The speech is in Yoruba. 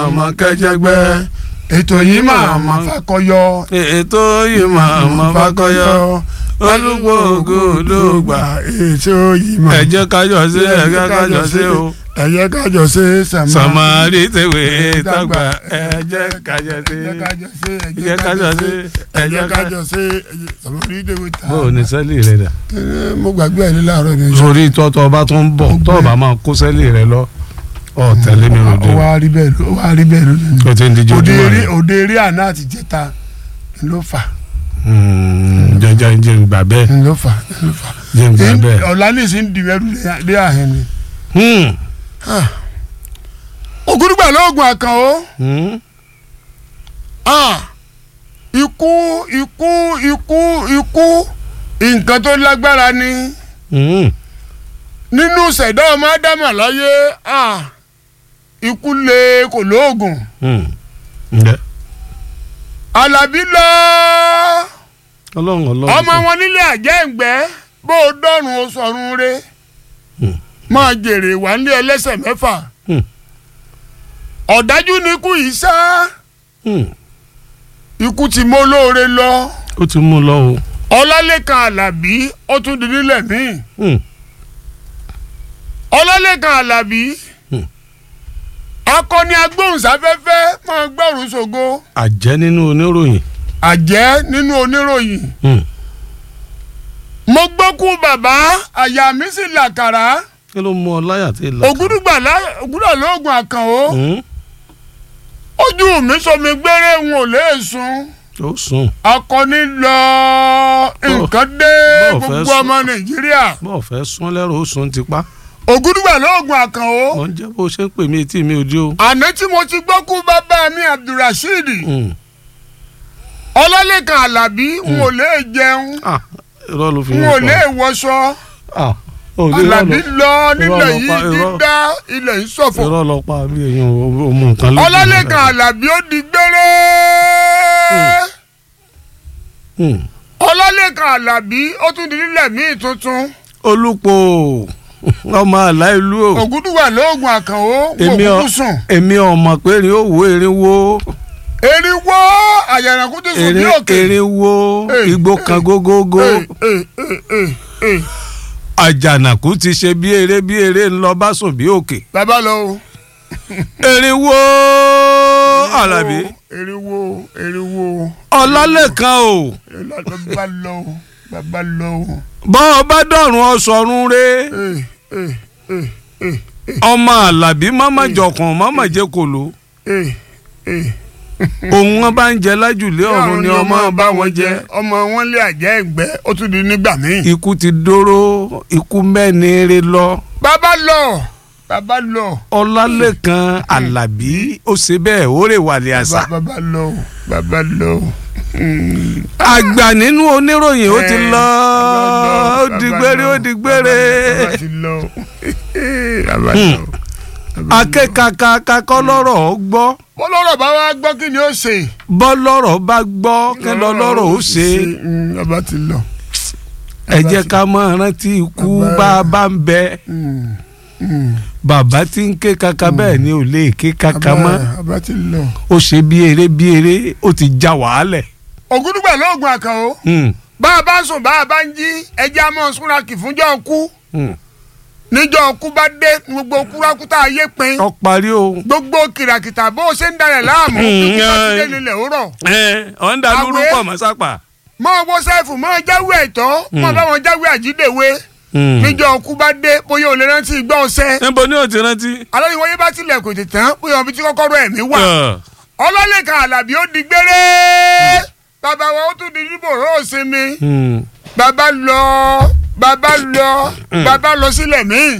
máa mọ kẹjẹgbẹ́ ètò yìí máa ma fakọyọ ètò yìí máa mọ fakọyọ olùgbò ògùdùgbà ètò yìí máa ẹ jẹ́ kájọ sí ẹ jẹ́ kájọ sí o ẹ jẹ́ kájọ sí sàmà sàmárì tèwé tàgbà ẹ jẹ́ kájọ sí ẹ jẹ́ kájọ sí ẹ jẹ́ kájọ sí ẹ jẹ́ kájọ sí sàmárì tèwé tà. bó o ní sẹ́lì rẹ dà. Ẹ, mo gbàgbé ẹ ní láàárọ̀ ní. sórí tọ́tọ́ ọba tó ń bọ̀ tọ́ ọba máa kó sẹ́lì rẹ lọ ọ tẹ̀lé mi lòdì ó wá rí bẹ́ẹ̀ ló ó wá rí bẹ́ẹ̀ lónìí. o ti ń díje òde ojúmọ́ eré rẹ òde eré àná àti jẹta ló fà jẹjẹ jẹ ń gbà bẹ́ẹ̀ ló fà ló fà. jẹ ń gbà bẹ́ẹ̀. ọ̀la ní ìsìn dìbẹ́rù dé àhẹn ni. Hmm. ògúdùgbà lóògùn àkànó Hmm. ikú ikú ikú ikú nǹkan tó lágbára ni Hmm. nínú ṣẹ̀dá ọmọ ádámà láyé ah, ikú le kò lóògùn Hmm. Ǹjẹ́ alábí lọ ọlọ́run ọlọ́run ọmọ wọn nílé àjẹ́ǹgbẹ́ bó o dọ́rùn o sọ̀run re Hmm. máa jèrè wà nílé ẹlẹ́sẹ̀ mẹ́fà Hmm. ọ̀dájú ni ikú yìí sá Hmm. ikú ti mọ́ olóore lọ ó ti mú un lọ o. ọlálẹ́kan alábí ó tún di nílẹ̀ míì Hmm. ọlálẹ́kan alábí Hmm. akọni agbóhùnsáfẹ́fẹ́ máa gbọ́rùn ṣògo àjẹ́ nínú oníròyìn. àjẹ́ nínú oníròyìn Hmm. mo gbókú bàbá àyà mi sì làkàrà kí ló mú ọ láyà tí ì la. ògúdùgbà lá- ògúdà lóògùn àkànó Hmm. ojú mi sọmi gbére n ò lè sùn ó sùn akọni lọ nǹkan dé bọ́ọ̀ fẹ́ gbogbo sùn. ọmọ nàìjíríà bọ́ọ̀ fẹ́ sún lẹ́rọ ó sùn ti pa. ògúdùgbà lóògùn àkànó wọ́n jẹ́ bó ṣe ń pè mí etí mi ò dí o. àná tí mo ti gbókú bàbá mi abdulrasheed Hmm. ọlálẹ́kan alábí n ò lè jẹun Ah, irọ́ ló fi n yẹn ò pa. lè wọṣọ Ah, ò ní irọ́ alábí lọ- lọ nílẹ̀ lọ yìí pa- irọ́- dídá ilẹ̀ yìí ṣọ̀fọ̀ irọ́ lọ pa bí èèyàn ò mú nǹkan lójú. ọlálẹ́kan alábí ó di gbére Hmm. ọlálẹ́kan alábí ó tún di nílẹ̀ míì tuntun olùpọ̀ ọmọ àlá ìlú o. ògúdùwà lóògùn àkànó kò èmi ọ kúkú sùn èmi ọmọ pé erin ó wo erin wo erinwó àyàrànkú ti sùn bí erin òkè erin wo Eh, igbó kan gógógó Eh, eh, eh, eh, eh. àjànàkú ti ṣe bí eré bí eré ńlọ bá sùn bí òkè bàbá lọ o erin wo Àlàbí erinwó erinwó ọlálẹ́kan o bàbá lọ o bàbá lọ o. bọ́ ọ bá dọ̀rùn ọ̀sọ̀run re Eh, eh, eh, eh, ọmọ Àlàbí mọ́mọ́ jọkàn mọ́mọ́ jẹ́ kòló eh, eh. òun wọn bá ń jẹ lájùlé ọ̀run ni ọmọ bá wọn jẹ ọmọ wọn lé àjẹ́ ẹ̀gbẹ́ ó tún di nígbà míì. ikú ti dóró ikú mẹ́ni re lọ bàbá lọ bàbá lọ ọlálẹ́kan Àlàbí ó ṣe bẹ́ẹ̀ ó rè wàlẹ̀ àṣà. bàbá lọ bàbá lọ. àgbà nínú oníròyìn ó ti lọ ó di gbére ó di gbére bàbá ti lọ bàbá lọ. akẹ́kàkà kọ́ lọ́rọ̀ ó gbọ́ bọ́lọ́rọ̀ bá wá gbọ́ kí ni ó ṣe. bọ́ lọ́rọ̀ bá gbọ́ kẹ́ lọ lọ́rọ̀ ó ṣe Mm, bàbá ti lọ. ẹ jẹ́ ká máa rántí ikú Bàbá- bá a bá ń bẹ Mm, mm. bàbá tí ń ké kaka bẹ́ẹ̀ ni ò lè ké kaka mọ́ Bàbá- bàbá ti lọ. ó ṣe bí eré bí eré ó ti já wàhálẹ̀ ògúdùgbà lóògùn àkànó Hmm, bá a bá sùn bá a bá ń jí ẹjẹ́ a máa súnra kì fúnjọ́ kú hmm. níjọ́ kú bá dé gbogbo kúrákútà ayé pin ó parí o gbogbo kìràkìtà bó o ṣe ń darẹ̀ láàmú Mm, kíkú bá ti yeah. dé nílẹ̀ ó rọ̀ ọ̀ ń da lúrú Àwẹ̀. pọ̀ mọ́ sápà. máa wọ sẹ́ẹ̀fù máa jáwé ẹ̀tọ́ máa bá wọn jáwé àjídèwé Hmm. níjọ́ kú bá dé bóyá o lè rántí gbọ́ ọsẹ́ níbo ni ó ti rántí. alóyún wọ́n yé bá tilẹ̀ kò tètè tán bóyá ọbí tí kọ́kọ́rọ́ ẹ̀mí wà Ah. ọlọ́lẹ̀kan àlàbí ó di gbére bàbá wa ó tún di níbò ró òsinmi Hmm. bàbá lọ bàbá lọ bàbá lọ sílẹ̀ míì